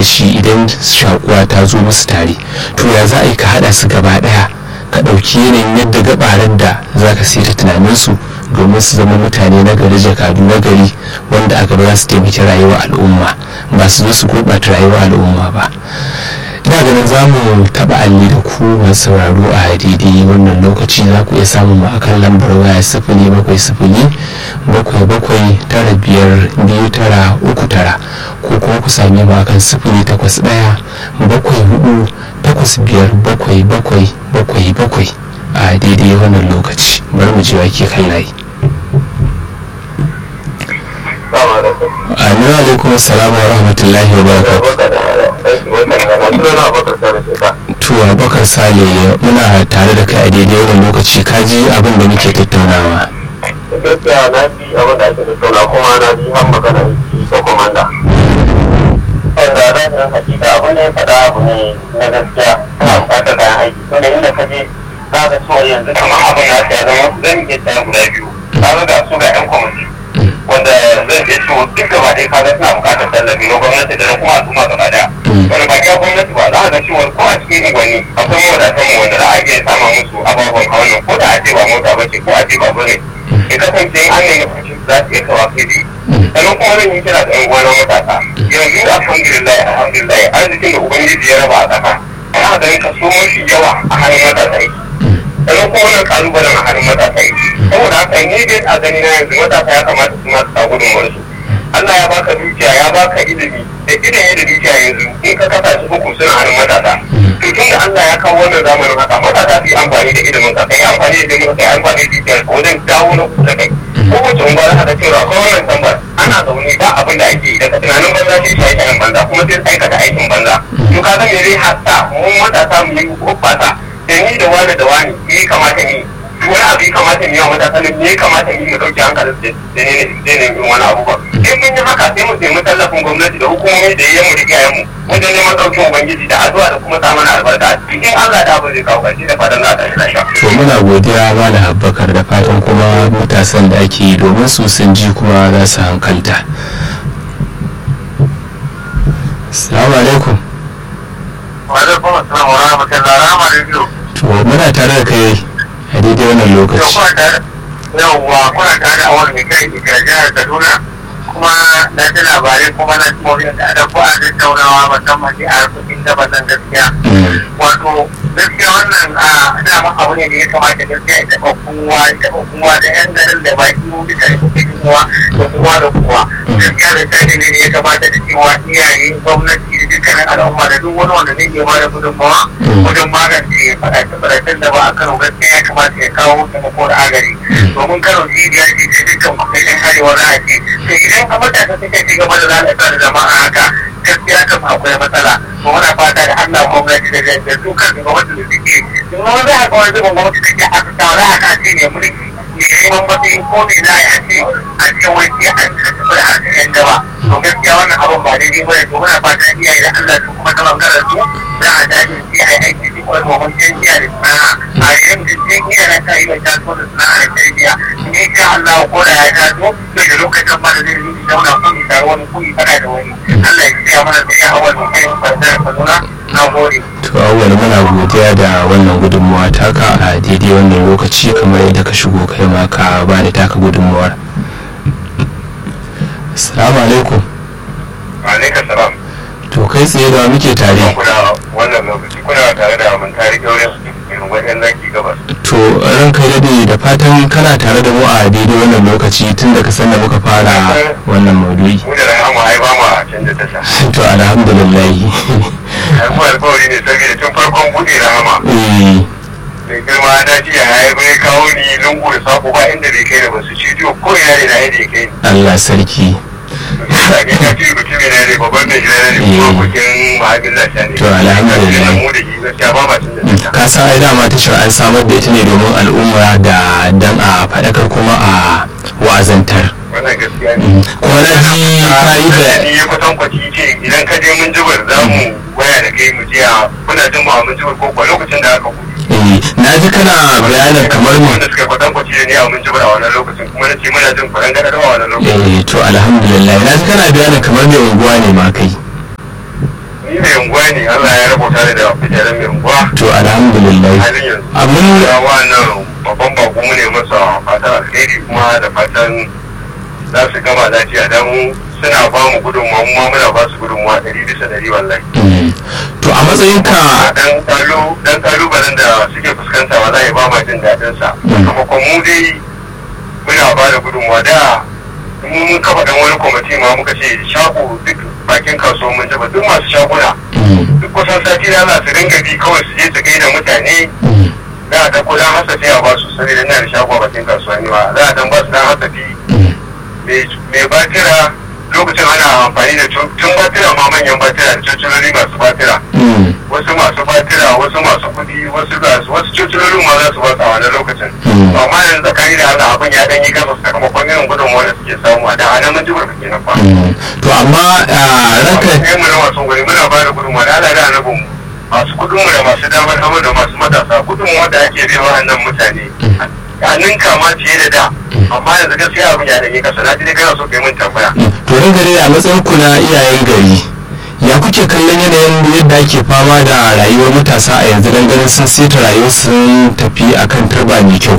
shi idan shakuwa ta zo musu tare to ya za a yi ka haɗa su gaba ɗaya ka ɗauki yanayin yadda gabaran da za ka ta tunaninsu domin su zama mutane na gari jakadu na gari wanda a gaba za su taimaki rayuwar al'umma ba su zo su gurɓata rayuwar al'umma ba ina ganin za mu taɓa alli da ku masu sauraro a daidai wannan lokaci za ku iya samun mu akan lambar waya sifili bakwai sifili bakwai bakwai tara biyar biyu tara uku tara ko kuma ku same mu akan sifili takwas ɗaya bakwai hudu takwas biyar bakwai bakwai bakwai bakwai a daidai wannan lokaci bari mu je wake kan layi Aminu alaikum salamu wa rahmatullahi wa barakatuh. To Abubakar Sale muna tare da kai a daidai wannan lokaci ka ji abin da muke tattaunawa. Gaskiya na ji abin da ake tattauna kuma na ji har magana da komanda. Wanda rashin hakika abu ne faɗa abu ne na gaskiya ana buƙatar kayan aiki. Tunda inda ka je za ka so yanzu kamar abin ya ta zama zan iya tsaya guda biyu. Ka ga su ga 'yan kwamiti. wanda zai iya ciwo duk gaba ɗaya kaga suna buƙatar tallafi na gwamnati da na kuma al'umma gaba ɗaya. Wani ba ya gwamnati ba za a ga ciwon ko a cikin unguwanni akwai mawadatan mu wanda za a iya sama musu ababen hawan ko da a ce ba mota ba ce ko a ce ba bane. Ya kasance an nemi fashin za su iya kawa kai dai. Sannan kuma zan yi kira da ƴan uwana matasa. Yanzu alhamdulillah alhamdulillah arzikin da ubangiji ya raba a ƙasa. Ana ganin kaso mafi yawa a hannun matasa yake. sannan kuma wannan kalubalen a hannun matasa yake saboda haka ni dai a gani na yanzu matasa ya kamata su masu sa gudunmuwar su Allah ya baka dukiya ya baka ilimi da ilimi da dukiya yanzu in ka kasa su uku suna hannun matasa to tun da Allah ya kawo wannan zamanin haka matasa su yi amfani da ilimin ka kai amfani da ilimin ka kai amfani da dukiyar ka wajen dawo na kusa kai kowace unguwar haka cewa akwai wannan tambar ana zaune ba abin da ake yi daga tunanin banza sai shaye shayen banza kuma sai aikata aikin banza to ka ga me zai hatta mu matasa mu yi hoɓɓasa da ni da wani da wani me ya kamata ni wani abu ya kamata ni yawan matasa ne me ya kamata ni mu dauki hankalin da ne ne ne ne wani abu ba in mun yi haka sai mu nemi tallafin gwamnati da hukumomi da yayin mu da iyayen mu wajen neman daukin ubangiji da addu'a da kuma samun albarka cikin Allah da abu zai kawo ƙarshe da fatan za ta shi lafiya. To muna godiya Malam Abubakar da fatan kuma matasan da ake yi domin su sun ji kuma za su hankalta. Assalamu alaikum. Wa alaikum assalam wa rahmatullahi wa barakatuh. To muna tare da kai a daidai wannan lokaci. yawwa kuna tare a wani kai daga jihar kaduna kuma na ji labarai kuma na ji da da ko a tattaunawa musamman a harkokin gabasan gaskiya wato gaskiya wannan a dama abu ne da ya kamata gaskiya ya taɓa kowa ya taɓa kowa da yan garin da baki mu bisa da kuke kowa da kowa da kowa gaskiya da tsari ne da ya kamata da cewa iyaye gwamnati da dukkanin al'umma da duk wani wanda zai iya bada gudunmawa wajen magance faɗace-faɗacen da ba a kano gaskiya ya kamata ya kawo taimako da agari domin kano cibiya ce ta dukkan kuɗin arewa za a ce to idan a matasa suka ci gaba da lalata da jama'a haka gaskiya kan akwai matsala to muna fata da Allah gwamnati da da su kan gwamnati da suke domin za a ga wani zubin gwamnati take a tsara a kan ne mulki ne neman matsayin ko ne na a ce a ce wai sai an tafi da harkar yan gaba to gaskiya wannan abin ba daidai ba ne to muna fata iyaye da Allah su kuma ta bangaren su za a dace su yi aiki su kuma domin canjiya da sana'a a yanzu sun iya na ta yi wa taso da sana'a da tarbiyya in sha Allah ko da ya taso bai da lokacin ba da zai yi zauna kun yi tare wani kun yi fada da wani Allah ya tsaya mana da ya hawa da kai ba da kaduna na gode. To awwal muna godiya da wannan gudunmawa taka a daidai wannan lokaci kamar yadda ka shigo kai ma ka ba da taka gudunmawar. Assalamu alaikum. Alaikum salam. To kai tsaye da muke tare. Kuna wannan lokaci kuna tare da mun tare kyaurin irin wajen zaki gabas. To ran kai dade da fatan kana tare da mu a daidai wannan lokaci tun da ka san da muka fara wannan maudu'i. Mu da rahama ai ba mu a canza tasha. To alhamdulillah. Ai mu alƙawari ne saboda tun farkon buɗe rahama. Eh Mai girma na ji ya yi bai kawo ni lungu da sako ba inda bai kai da basu cidiyo ko ina ne na yadda ya kai ni. Allah sarki. Sake ta ce mutum ne ne babban mai gida ne kuma kukin mahaifin lafiya ne. To, alhamdulillah. Mu da shi gaskiya ba ma canza tasha. Ka san ai dama tashar an samar da ita ne domin al'umma da dan a faɗakar kuma a wa'azantar. Wannan gaskiya ne. Kuma na ji ka yi da ni ya kusan kwaci ce idan ka je mun jibar za mu waya da kai mu jiya muna jin ba mun jibar ko kuwa lokacin da aka kuɗi. eh, na ji kana bayanin kamar mu wanda suka kwatan kwaci da ni a mun jibar a wannan lokacin kuma na ce muna jin kuɗin gada a wannan lokacin. eh to alhamdulillah na ji kana bayanin kamar mai unguwa ne ma kai ni mai unguwa ne Allah ya rabota ni da kujerar mai unguwa to alhamdulillah halin yanzu abin ya wannan babban bako mu ne masa fatan alheri kuma da fatan za su gama lafiya don suna ba mu gudunmuwa mu ma muna ba su gudunmuwa ɗari bisa ɗari wallahi Mm. to a matsayinka dan kalu dan kalubalen da suke fuskanta wallahi ba ma jin daɗin sa Mm. sakamakon mu dai muna ba da gudunmuwa da mu mun kafa dan wani kwamiti ma muka ce shago duk bakin kasuwa mun jaba duk masu shaguna Mm. duk kusan sati da za su dinga bi kawai su je su gaida mutane Mm. za a dan kudan hasafi a basu saboda ina da shago a bakin kasuwa ne ma za a dan ba su dan hasafi Mm. mai batira lokacin ana amfani da tun tun batira ma manyan batira da cociloli masu batira Mm. wasu masu batira wasu masu kudi wasu gasu wasu cocilolin ma za su ba a wannan lokacin Mm. amma yanzu tsakani da Allah abin ya dan yi kasa sakamakon irin gudunmuwa da suke samu a da ana mun ji barka kenan fa Mm. to amma a ranka sai mu na masu guri muna ba da gudunmuwa da Allah da annabin mu masu kudin mu da masu damar hamu da masu matasa gudunmuwa da ake bai wa'annan mutane a ninka ma fiye da da amma yanzu gaskiya abin ya dan yi kasa na ji dai kana so kai mun tambaya to ran gari a matsayin ku na iyayen gari ya kuke kallon yanayin yadda ake fama da rayuwar matasa a yanzu dan ganin sun seta rayuwar sun tafi akan turba mai kyau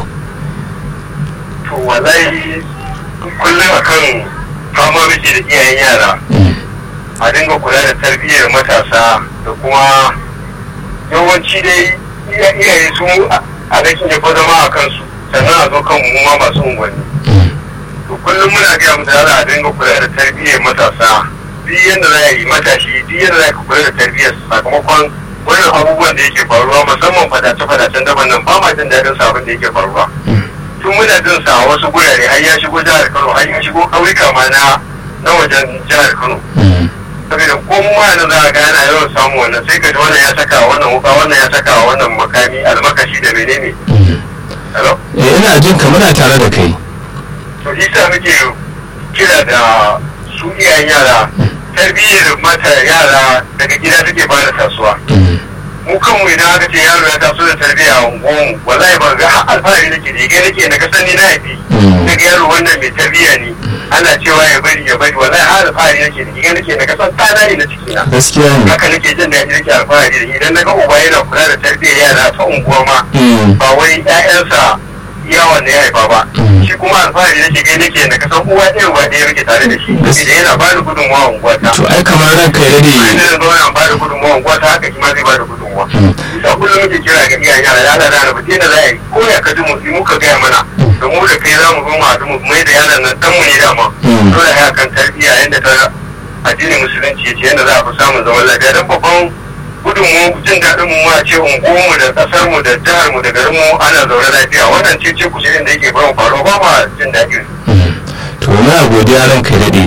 to wallahi kullum akan fama muke da iyayen yara Mm. a dinga kula da tarbiyyar matasa da kuma yawanci dai iya- iyaye su a rashin ya zama a kansu sannan a zo kan mu ma masu unguwanni Mm. to kullum muna gaya musu yara a dinga kula da tarbiyyar matasa duk yadda za a yi matashi duk yadda za ka kula da tarbiyyar sakamakon wannan abubuwan da yake faruwa musamman fadace-fadacen daban nan ba ma jin daɗin sa abin da yake faruwa tun muna jin sa a wasu gurare har ya shigo jihar Kano har ya shigo ƙauyuka ma na na wajen jihar Kano Mm. saboda ko mu ma yanzu za a ga yana yawan samu wannan sai ka ji wannan ya saka wa wannan wuka wannan ya saka wa wannan makami almakashi da menene Mm. hello Eh, ina jin ka muna tare da kai to shi sa muke kira da su iyayen yara tarbiyyar mata yara daga gida take fara tasowa Mm. mu kanmu idan aka ce yaro ya taso da tarbiyya a unguwanmu wallahi ba ga har alfahari nake da ga nake na kasan ni na haifi Mm. daga yaro wannan mai tarbiyya ne ana cewa ya bari ya bari wallahi har alfahari nake da ga nake na kasan tsada ne na cikina gaskiya ne haka nake jin daɗi nake alfahari da shi idan na ga uba yana kula da tarbiyyar yara ta unguwa ma Mm. ba wai ƴaƴansa yawan ne ya haifa ba Mm. shi kuma alfahari nake gai nake na kasan uwa ɗaya uwa ɗaya muke tare da shi Gas- saboda yana ba da gudunmawa a unguwa ta to ai kamar ranka ya bayan dade da zo yana ba da gudunmawa a unguwa ta haka shi ma zai ba da gudunmawa Mm. bisa kullum muke kira ga iyayen yara ya da rana ba da za a yi ko ya kaji mu muka gaya mana da mu da kai za mu zo mu haɗu mu mai da yaran nan dan mu ne dama Mm. dole ya kan tarbiyya yadda ta addinin musulunci ya ce yadda za a fi samun zaman lafiya don babban gudun mu jin daɗin mu a ce unguwarmu da ƙasar mu da jihar mu da garin mu ana zaune lafiya wannan ce ce kushirin da yake bayan faruwa ba ma jin daɗi Mm. to muna godiya ranka ya dade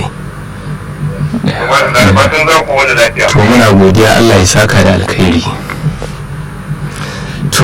kuma da fatan za ku wani lafiya to muna godiya Allah ya saka da alkhairi to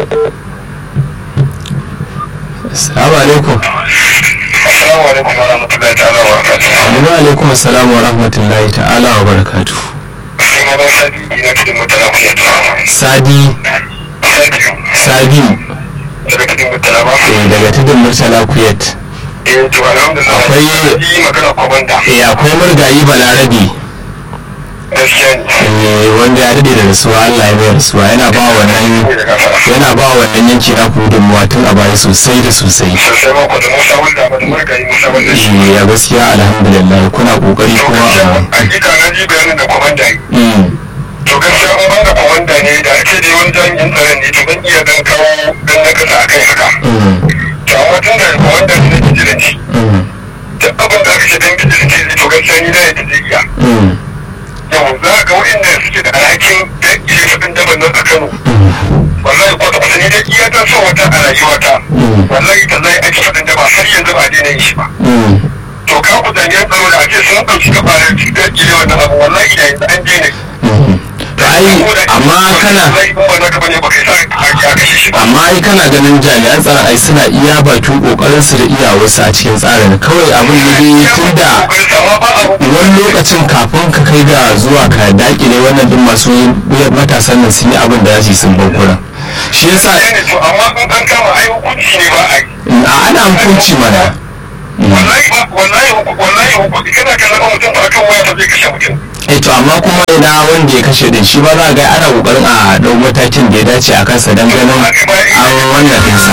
assalamu alaikum assalamu alaikum wa rahmatullahi ta'ala wa barakatuh wa alaikum assalam wa rahmatullahi ta'ala wa barakatuh sai ma ban sadi ina cikin mutane ku ya sadi sabiu daga cikin mutane ba eh, daga tudun murtala kuyat eh to alhamdulillah Akwai- yi magana kwabanda eh, akwai murgayi balarabe gaskiya ne eh, wanda ya dade da rasuwa Allah ya mai rasuwa yana ba wannan da gafara yana ba wannan yanki na gudunmuwa tun a baya sosai da sosai sosai ma da musa wanda ba da margayi musa wanda shi Eh, ya gaskiya alhamdulillah kuna kokari to kuma gaskiya a hakika na ji bayanin da kwamanda yi Mm, to gaskiya an bada kwamanda ne da ake dai wani jami'in tsaron ne to zan iya dan kawo dan na kasa a kai haka mm, to amma tun da kwamanda ne na bijilanci mm, duk abin da aka ce dan bijilanci ne to gaskiya ni na yadda zai iya mm, yau za ga waɗanda suke da alhakin dakile faɗin daban nan a kano mm, wallahi kwata kwata ni dai iya ta so wata a rayuwata Mm. wallahi ta zai aiki faɗin da ba har yanzu ba a daina yin shi ba mm. to ka ku jami'an tsaro da ake sun ɗauki gabarar dakile wannan abu wallahi da yanzu an daina yi Mhm. to ai amma kana wallahi in ba naka bane ba kai sa a kashe shi ba amma ai kana ganin jami'an tsaron ai suna iya bakin kokarin su da iyawarsu a cikin tsarin kawai abin da dai tunda wani lokacin kafin ka kai ga zuwa ka dakile wannan din masu matasan nan sun yi abin da za su yi sun bankura shi yasa ne to amma in an kama ai hukunci ne ba a yi a ana hukunci mana wallahi ba wallahi wallahi hukunci kana kallon mutum ba kan waya ba zai kashe mutum eh to amma kuma ina wanda ya kashe din shi ba za ga ana kokarin a dau matakin da ya dace a kansa dan ganin an wannan dinsa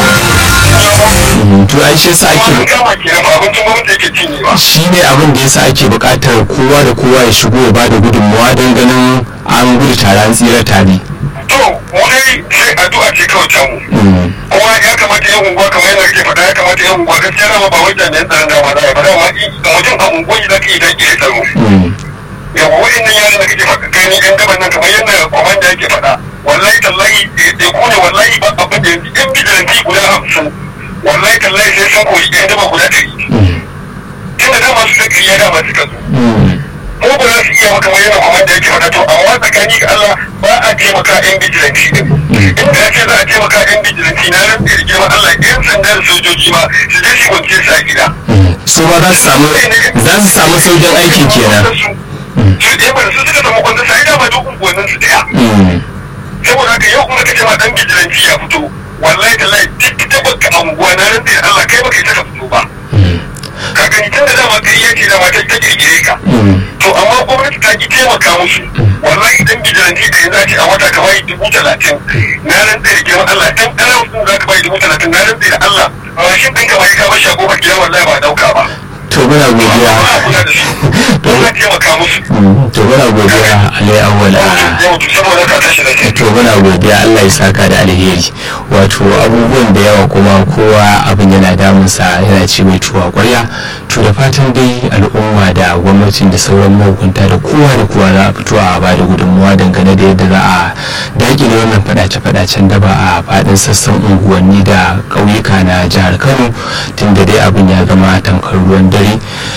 Mhm, to ai shi yasa ake Wani kama kenan ba abincin gwamnati yake cinye ba. shi ne abin da yasa ake buƙatar kowa da kowa ya shigo ya bada gudunmawa don ganin an gudu tare an tsira tare To, mu dai sai addu'a ce kawai ta mu. Mhm, kuma ya kamata yan unguwa kamar yadda kake faɗa ya kamata yan unguwa gaskiya dama ba wajen yan tsaron dama za a yi ba dama i- ga mutum a unguwa za ka yi don iya tsaro mhm, yawa wa'annan yaran da kake faɗa gani yan gaban nan kamar yadda kwamanda yake faɗa wallahi tallahi ya kone wallahi ba abin da yanzu yan bijilanti guda hamsin wallahi tallahi sai sun koyi yan gaba guda ɗari mhm, tun da dama su da ƙirya dama suka zo mhm. ko ba za su iya maka kamar yadda kwamanda yake faɗa to amma tsakani ga Allah ba a taimaka yan bijilanti din inda ya ce za a taimaka yan bijilanti na nan da girman Allah yan sanda da sojoji ma su je su kwance su a gida Mhm. su ba za su samu za su samu saukin aikin kenan su ɗaya ba da su suka samu kwanta sai dama duk unguwannin su ɗaya Mhm, saboda haka yau kuma kace ma dan bijilanci ya fito wallahi tallahi duk ta baka anguwa na nan da Allah kai baka ita ka fito ba mhm, ka gani tun da dama kai yake da mata ta kirkire ka mhm. to amma gwamnati ta ki taimaka musu wallahi dan bijilanci da yanzu ake a wata ka bai dubu talatin na nan da girman Allah dan ɗan sun za ka bai dubu talatin na nan da Allah mashin ɗinka bai ka bar shago ba gida wallahi ba dauka ba to muna godiya ba a kula da su don na taimaka musu Mhm, to muna godiya alai awwala yau saboda ka tashi da ke to muna godiya Allah ya saka da alheri wato abubuwan da yawa kuma kowa abin yana damunsa yana ci mai tuwa kwarya to da fatan dai al'umma da gwamnatin da sauran mahukunta da kowa da kowa za a fito a ba da gudunmuwa dangane da yadda za a dakile wannan fadace-fadacen daba a fadin sassan unguwanni da ƙauyuka na jihar kano tunda dai abin ya zama tamkar ruwan dare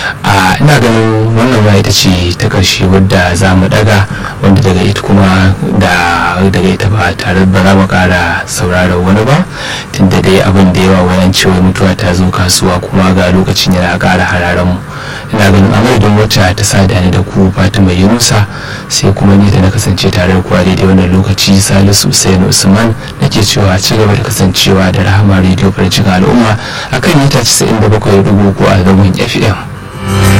a ina ganin wannan ma ita ce ta ƙarshe wadda za mu daga wanda daga ita kuma da daga ita ba tare ba za mu ƙara sauraron wani ba tunda dai abin da yawa wayan cewa mutuwa ta zo kasuwa kuma ga lokacin yana ƙara hararen mu ina ganin amadadin wacce ta sada ni da ku fatima yunusa sai kuma ni da na kasance tare da ku a daidai wannan lokaci salisu usain usman nake cewa ci gaba da kasancewa da rahama rediyo farcin al'umma akan mita 97.3 a zangon fm